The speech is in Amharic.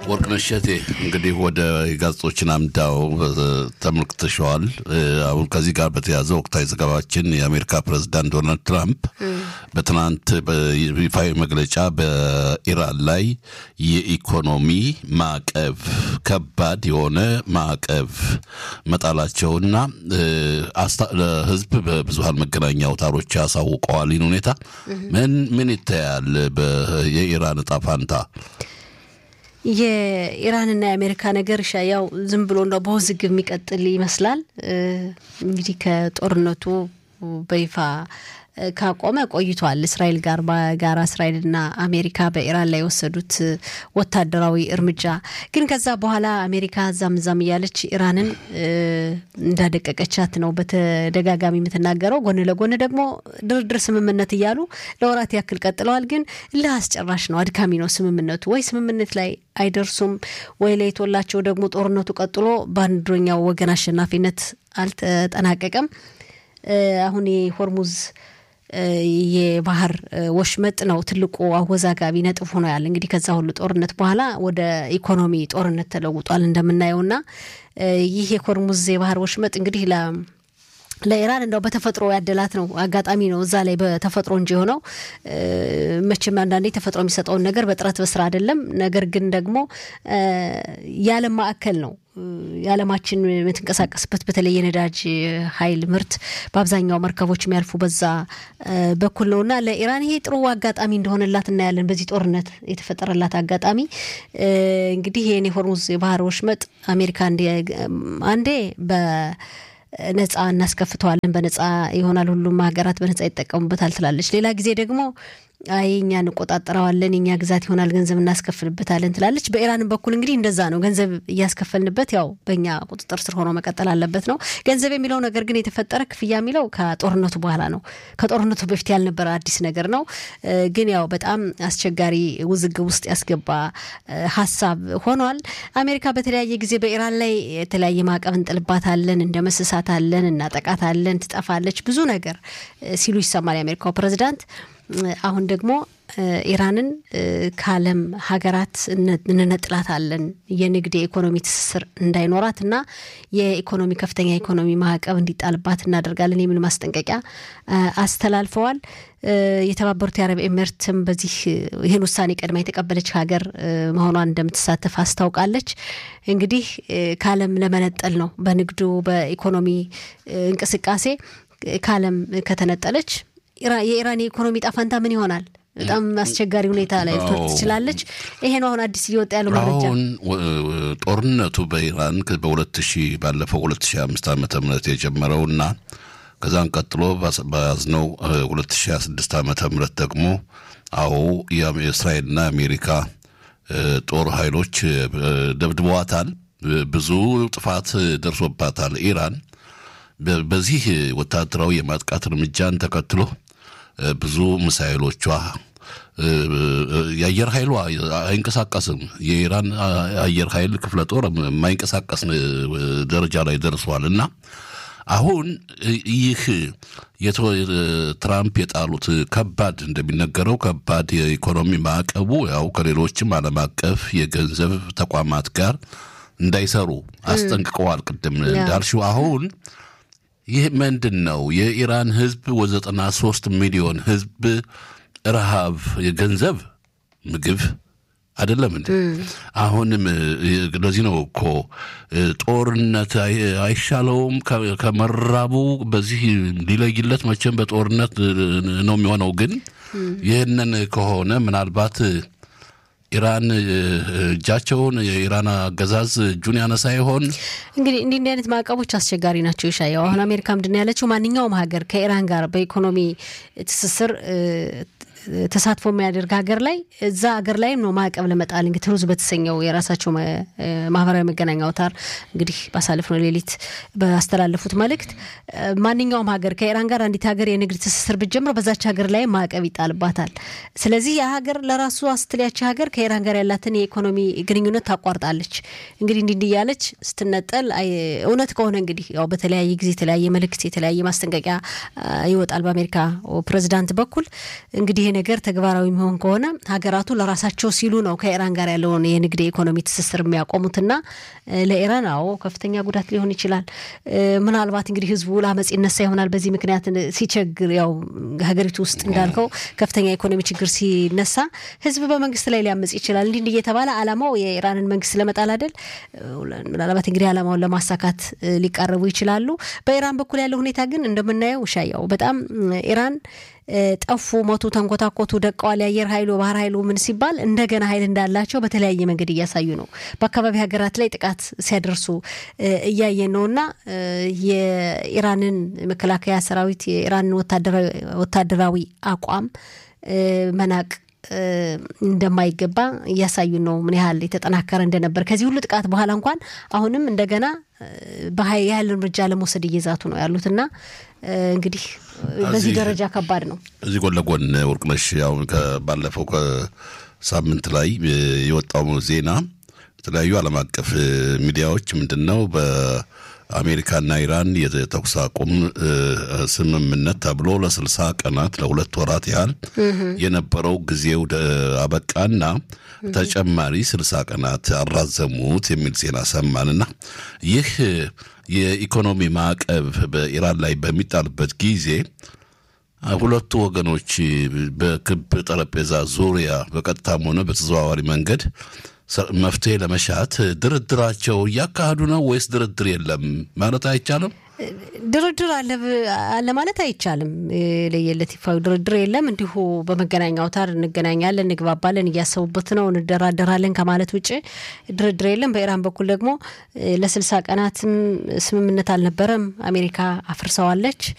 ወርቅነሽ እሸቴ እንግዲህ ወደ ጋዜጦችን አምዳው ተመልክተሸዋል። አሁን ከዚህ ጋር በተያያዘ ወቅታዊ ዘገባችን የአሜሪካ ፕሬዝዳንት ዶናልድ ትራምፕ በትናንት በይፋዊ መግለጫ በኢራን ላይ የኢኮኖሚ ማዕቀብ ከባድ የሆነ ማዕቀብ መጣላቸውና ለሕዝብ በብዙሀን መገናኛ አውታሮች ያሳውቀዋል። ይህን ሁኔታ ምን ምን ይታያል? የኢራን እጣ ፋንታ የኢራንና የአሜሪካ ነገር ያው ዝም ብሎ እንደው በውዝግብ የሚቀጥል ይመስላል። እንግዲህ ከጦርነቱ በይፋ ካቆመ ቆይቷል። እስራኤል ጋር በጋራ እስራኤልና አሜሪካ በኢራን ላይ የወሰዱት ወታደራዊ እርምጃ ግን ከዛ በኋላ አሜሪካ እዛም እዛም እያለች ኢራንን እንዳደቀቀቻት ነው በተደጋጋሚ የምትናገረው። ጎን ለጎን ደግሞ ድርድር ስምምነት እያሉ ለወራት ያክል ቀጥለዋል። ግን እልህ አስጨራሽ ነው፣ አድካሚ ነው ስምምነቱ። ወይ ስምምነት ላይ አይደርሱም ወይ ለይቶላቸው ደግሞ ጦርነቱ ቀጥሎ በአንደኛው ወገን አሸናፊነት አልተጠናቀቀም። አሁን የሆርሙዝ የባህር ወሽመጥ ነው ትልቁ አወዛጋቢ ነጥብ ሆኖ ያለ እንግዲህ ከዛ ሁሉ ጦርነት በኋላ ወደ ኢኮኖሚ ጦርነት ተለውጧል እንደምናየውና ይህ የሆርሙዝ የባህር ወሽመጥ እንግዲህ ለ ለኢራን እንደው በተፈጥሮ ያደላት ነው አጋጣሚ ነው እዛ ላይ በተፈጥሮ እንጂ የሆነው መቼም አንዳንዴ ተፈጥሮ የሚሰጠውን ነገር በጥረት በስራ አይደለም። ነገር ግን ደግሞ የዓለም ማዕከል ነው የዓለማችን የምትንቀሳቀስበት በተለይ የነዳጅ ኃይል ምርት በአብዛኛው መርከቦች የሚያልፉ በዛ በኩል ነው እና ለኢራን ይሄ ጥሩ አጋጣሚ እንደሆነላት እናያለን። በዚህ ጦርነት የተፈጠረላት አጋጣሚ እንግዲህ ይህን የሆርሙዝ የባህር ወሽመጥ አሜሪካ አንዴ በ ነጻ እናስከፍተዋለን፣ በነጻ ይሆናል፣ ሁሉም ሀገራት በነጻ ይጠቀሙበታል ትላለች። ሌላ ጊዜ ደግሞ አይ እኛ እንቆጣጠረዋለን፣ የኛ ግዛት ይሆናል፣ ገንዘብ እናስከፍልበታለን ትላለች። በኢራንም በኩል እንግዲህ እንደዛ ነው። ገንዘብ እያስከፈልንበት ያው በእኛ ቁጥጥር ስር ሆኖ መቀጠል አለበት ነው። ገንዘብ የሚለው ነገር ግን የተፈጠረ ክፍያ የሚለው ከጦርነቱ በኋላ ነው። ከጦርነቱ በፊት ያልነበረ አዲስ ነገር ነው። ግን ያው በጣም አስቸጋሪ ውዝግብ ውስጥ ያስገባ ሀሳብ ሆኗል። አሜሪካ በተለያየ ጊዜ በኢራን ላይ የተለያየ ማዕቀብ እንጥልባታለን፣ እንደመስሳታለን፣ እናጠቃታለን፣ ትጠፋለች ብዙ ነገር ሲሉ ይሰማል የአሜሪካው ፕሬዚዳንት። አሁን ደግሞ ኢራንን ከዓለም ሀገራት እንነጥላታለን የንግድ የኢኮኖሚ ትስስር እንዳይኖራት እና የኢኮኖሚ ከፍተኛ የኢኮኖሚ ማዕቀብ እንዲጣልባት እናደርጋለን የሚል ማስጠንቀቂያ አስተላልፈዋል። የተባበሩት የአረብ ኤሚሬትም በዚህ ይህን ውሳኔ ቀድማ የተቀበለች ሀገር መሆኗን እንደምትሳተፍ አስታውቃለች። እንግዲህ ከዓለም ለመነጠል ነው በንግዱ በኢኮኖሚ እንቅስቃሴ ከዓለም ከተነጠለች የኢራን የኢኮኖሚ ጣፋንታ ምን ይሆናል? በጣም አስቸጋሪ ሁኔታ ላይ ልትወርድ ትችላለች። ይሄ ነው አሁን አዲስ እየወጣ ያለው መረጃ። አሁን ጦርነቱ በኢራን በሁለት ሺህ ባለፈው ሁለት ሺህ አምስት ዓመተ ምህረት የጀመረውና ከዛን ቀጥሎ በያዝነው ሁለት ሺህ ሀያ ስድስት ዓመተ ምህረት ደግሞ አዎ የእስራኤልና የአሜሪካ ጦር ኃይሎች ደብድበዋታል። ብዙ ጥፋት ደርሶባታል ኢራን በዚህ ወታደራዊ የማጥቃት እርምጃን ተከትሎ ብዙ ሚሳይሎቿ የአየር ኃይሏ አይንቀሳቀስም። የኢራን አየር ኃይል ክፍለ ጦር የማይንቀሳቀስ ደረጃ ላይ ደርሷል እና አሁን ይህ ትራምፕ የጣሉት ከባድ እንደሚነገረው ከባድ የኢኮኖሚ ማዕቀቡ ያው ከሌሎችም ዓለም አቀፍ የገንዘብ ተቋማት ጋር እንዳይሰሩ አስጠንቅቀዋል። ቅድም እንዳልሽው አሁን ይህ ምንድን ነው? የኢራን ህዝብ ወዘጠና ሶስት ሚሊዮን ህዝብ ረሃብ፣ የገንዘብ ምግብ አይደለም እንዴ? አሁንም ለዚህ ነው እኮ ጦርነት አይሻለውም ከመራቡ በዚህ ሊለይለት መቼም በጦርነት ነው የሚሆነው። ግን ይህንን ከሆነ ምናልባት ኢራን እጃቸውን የኢራን አገዛዝ እጁን ያነሳ ይሆን? እንግዲህ እንዲህ እንዲህ አይነት ማዕቀቦች አስቸጋሪ ናቸው። ይሻየው አሁን አሜሪካ ምንድን ነው ያለችው? ማንኛውም ሀገር ከኢራን ጋር በኢኮኖሚ ትስስር ተሳትፎ የሚያደርግ ሀገር ላይ እዛ ሀገር ላይም ነው ማዕቀብ ለመጣል እንግዲህ ትሩዝ በተሰኘው የራሳቸው ማህበራዊ መገናኛ አውታር እንግዲህ ባሳለፍነው ሌሊት ባስተላለፉት መልእክት ማንኛውም ሀገር ከኢራን ጋር አንዲት ሀገር የንግድ ትስስር ብትጀምር በዛች ሀገር ላይ ማዕቀብ ይጣልባታል። ስለዚህ የሀገር ለራሱ ስትሊያች ሀገር ከኢራን ጋር ያላትን የኢኮኖሚ ግንኙነት ታቋርጣለች። እንግዲህ እንዲህ እንዲህ እያለች ስትነጠል እውነት ከሆነ እንግዲህ ያው በተለያየ ጊዜ የተለያየ መልእክት የተለያየ ማስጠንቀቂያ ይወጣል በአሜሪካ ፕሬዚዳንት በኩል እንግዲህ ነገር ተግባራዊ የሚሆን ከሆነ ሀገራቱ ለራሳቸው ሲሉ ነው ከኢራን ጋር ያለውን የንግድ የኢኮኖሚ ትስስር የሚያቆሙትና ለኢራን አዎ ከፍተኛ ጉዳት ሊሆን ይችላል። ምናልባት እንግዲህ ህዝቡ ለአመፅ ይነሳ ይሆናል። በዚህ ምክንያት ሲቸግር ያው ሀገሪቱ ውስጥ እንዳልከው ከፍተኛ የኢኮኖሚ ችግር ሲነሳ ህዝብ በመንግስት ላይ ሊያመፅ ይችላል። እንዲህ እንዲህ እየተባለ አላማው የኢራንን መንግስት ለመጣል አይደል? ምናልባት እንግዲህ አላማውን ለማሳካት ሊቃረቡ ይችላሉ። በኢራን በኩል ያለው ሁኔታ ግን እንደምናየው ሻያው በጣም ኢራን ጠፉ፣ ሞቱ፣ ተንኮታኮቱ፣ ደቀዋል፣ የአየር ኃይሉ ባህር ኃይሉ ምን ሲባል እንደገና ኃይል እንዳላቸው በተለያየ መንገድ እያሳዩ ነው። በአካባቢ ሀገራት ላይ ጥቃት ሲያደርሱ እያየን ነው እና የኢራንን መከላከያ ሰራዊት የኢራንን ወታደራዊ አቋም መናቅ እንደማይገባ እያሳዩን ነው። ምን ያህል የተጠናከረ እንደነበር ከዚህ ሁሉ ጥቃት በኋላ እንኳን አሁንም እንደገና የኃይል እርምጃ ለመውሰድ እየዛቱ ነው ያሉት እና እንግዲህ በዚህ ደረጃ ከባድ ነው። እዚህ ጎን ለጎን ወርቅነሽ አሁን ባለፈው ከሳምንት ላይ የወጣው ዜና የተለያዩ ዓለም አቀፍ ሚዲያዎች ምንድን ነው አሜሪካና ኢራን የተኩስ አቁም ስምምነት ተብሎ ለስልሳ ቀናት ለሁለት ወራት ያህል የነበረው ጊዜው አበቃና ተጨማሪ ስልሳ ቀናት አራዘሙት የሚል ዜና ሰማንና ይህ የኢኮኖሚ ማዕቀብ በኢራን ላይ በሚጣልበት ጊዜ ሁለቱ ወገኖች በክብ ጠረጴዛ ዙሪያ በቀጥታም ሆነ በተዘዋዋሪ መንገድ መፍትሄ ለመሻት ድርድራቸው እያካሄዱ ነው ወይስ ድርድር የለም ማለት አይቻልም? ድርድር አለ ማለት አይቻልም። ለየለት ይፋዊ ድርድር የለም። እንዲሁ በመገናኛ አውታር እንገናኛለን፣ እንግባባለን፣ እያሰቡበት ነው፣ እንደራደራለን ከማለት ውጭ ድርድር የለም። በኢራን በኩል ደግሞ ለስልሳ ቀናትም ስምምነት አልነበረም። አሜሪካ አፍርሰዋለች።